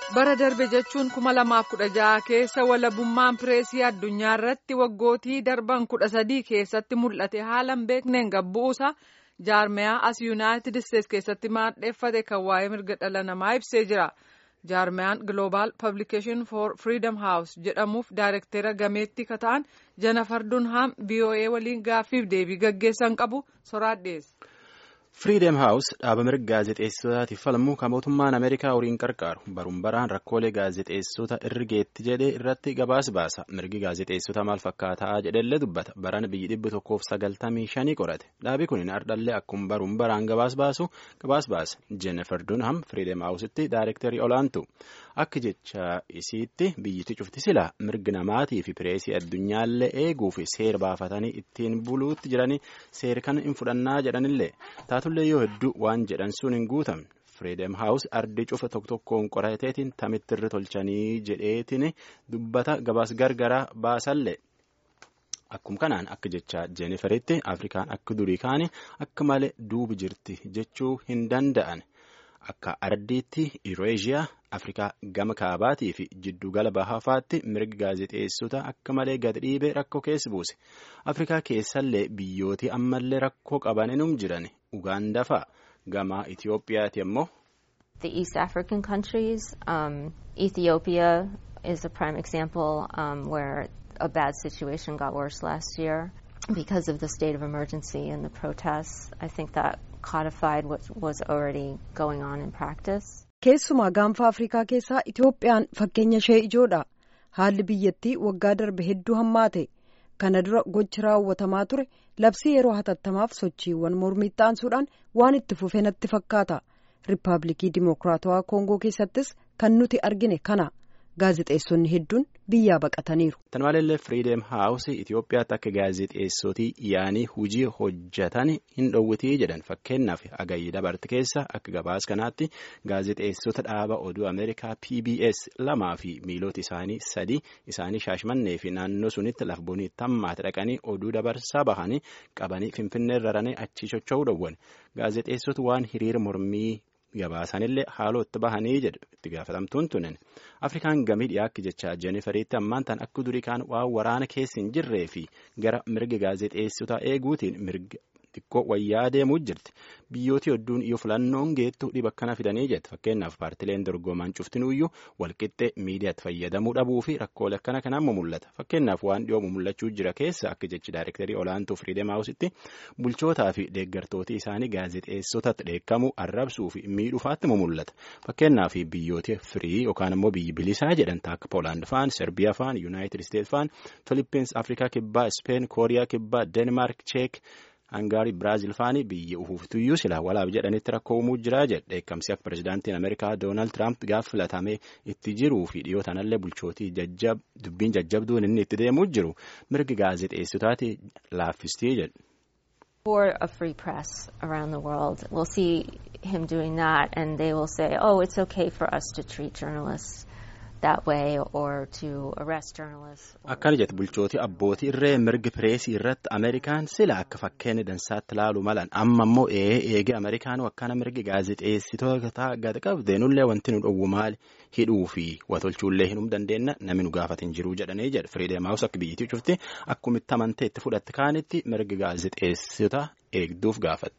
bara darbe jechuun kuma lamaaf kudha jaha keessa walabummaan pireesii addunyaa irratti waggootii darban kudha sadii keessatti mul'ate haala hin beekneen gabbuusa jaarmiyaa as yuunaayitid isteetsi keessatti maadheeffate kan waa'ee mirga dhala namaa ibsee jira. jaarmiyaan global publication for freedom house jedhamuuf daayirektera gameettii kata'an jenafar dunham voa waliin gaaffiif deebii gaggeessan qabu soraadhees. Freedom House dhaaba mirga gaazexeessotaatiif falmu kan mootummaan Ameerikaa horiin qarqaaru baruun baraan rakkoolee gaazexeessota irgeetti jedhee irratti gabaas baasa. Mirgi gaazexeessota maal fakkaataa jedhellee dubbata. Baran biyyi dhibbi tokkoof sagaltamii shanii qorate. Dhaabi kun ardhallee akkuma baruun baraan gabaas baasu gabaas baasa. Jennifer Dunham Freedom House'itti daayirektarii olaantu. Akka jecha isiitti biyyatti cufti sila mirgi namaatii fi pireesii addunyaallee eeguu fi seera baafatanii ittiin buluutti jiranii seera kana hin fudhannaa jedhanillee taatullee yoo hedduu waan jedhan sun hin guutamne Freedom House ardi cufa tokko tokkoon qorateetiin tamittirri tolchanii jedheetiin dubbata gabaas gargaraa baasallee. Akkuma kanaan akka jecha Jeniferitti Afrikaan akka durii kaane akka malee duubi jirti jechuu hin danda'an. Akka ardiitti Ireeshiyaa Afrikaa gama kaabaatii fi jiddugala bahafaatti mirgi gaazexeessota akka malee gad dhiibee rakkoo keessa buuse. Afrikaa keessallee biyyooti ammallee rakkoo qabaninum jiran Ugaandaa fa'a. Gama Itoophiyaati ammoo. The East African countries, um, Ethiopia is a prime example um, where a bad situation got worse last year because of the state of emergency and the protests. I think that codified what was already going on in practice. Keessumaa gaanfa Afrikaa keessaa Itoophiyaan fakkeenya ishee ijoodha. Haalli biyyattii waggaa darbe hedduu hammaate. Kana dura gochi raawwatamaa ture labsii yeroo hatattamaaf sochiiwwan mormii ta'ansuudhaan waan itti fufe natti fakkaata. Riippaabilikii Dimokiraatawaa Koongoo keessattis kan nuti argine kana. Gaazexeessonni hedduun biyyaa baqataniiru. Tan maleellee Freedom House Itoophiyaatti akka gaazexeessotii yaanii hojii hojjetan hin dhowwitii jedhan fakkeenyaaf agayyi dabarte keessa akka gabaas kanaatti gaazexeessota dhaaba oduu Ameerikaa PBS lamaa fi miilota isaanii sadi isaanii shaashmannee fi naannoo sunitti lafboonii tammaatti dhaqanii oduu dabarsaa bahanii qabanii finfinnee raranii achii socho'uu dhowwan gaazexeessota waan hiriira mormii. Gabaasanillee haalootti bahanii jedhu itti gaafatamtuun tunin Afrikaan gamii dhiyaakki jecha Jeniferiitti ammaan tan akka durii kaan waan waraana keessa hin jirree fi gara mirga gaazexeessota eeguutiin mirga xiqqoo wayyaa deemuu jirti. Biyyooti hedduun yoo filannoon geettu dhiba akkana fidanii jette fakkeenyaaf paartileen dorgomaan cuftinuuyyuu walqixxee miidiyaatti fayyadamuu dhabuu fi rakkoolee akkana kanaan mul'ata. Fakkeenyaaf waan dhiyoo mul'achuu jira keessa akka jechi daayirektarii olaantuu Firiideem Haawusitti bulchootaa fi deeggartooti isaanii gaazexeessotatti dheekkamuu arrabsuu fi miidhufaatti mul'ata. Fakkeenyaaf biyyooti firii yookaan immoo biyyi bilisaa jedhan akka Poolaand faan, Serbiyaa faan, Yuunaayitid Isteet faan, Filippins, Afrikaa Kibbaa, Ispeen, Kooriyaa Kibbaa, Deenmaark, Cheek. Hangaarii Biraazil faani biyya ufuuftuyyuu sila walaaf jedhanitti rakkoo uumuu jira jedhe dheekkamsi akka pirezidaantiin Ameerikaa Doonaald Tiraamp gaaf filatamee itti jiruu fi dhiyoo tanallee bulchootii dubbiin jajjabduun inni itti deemuu jiru mirgi gaazexeessotaati laaffistii jedhu. For a free press around the world, we'll see him doing that and they will say, oh, it's okay for us to treat journalists. Akkana jette bulchootii abbootii irree mirgi pireesii irratti Ameerikaan sila akka fakkeenya dansaatti ilaaluu malan amma immoo ee eege Ameerikaan akkana mirgi gaazexeessitoota gad qabdeenullee wanti nu dhowwu maali hidhuu fi watolchuullee hinum dandeenya namni nu gaafatin jiruu jedhanii jedhe Firiideem Haawus akka biyyittii cufti akkumitti amantee itti fudhatte kaanitti mirgi gaazexeessitoota eegduuf gaafate.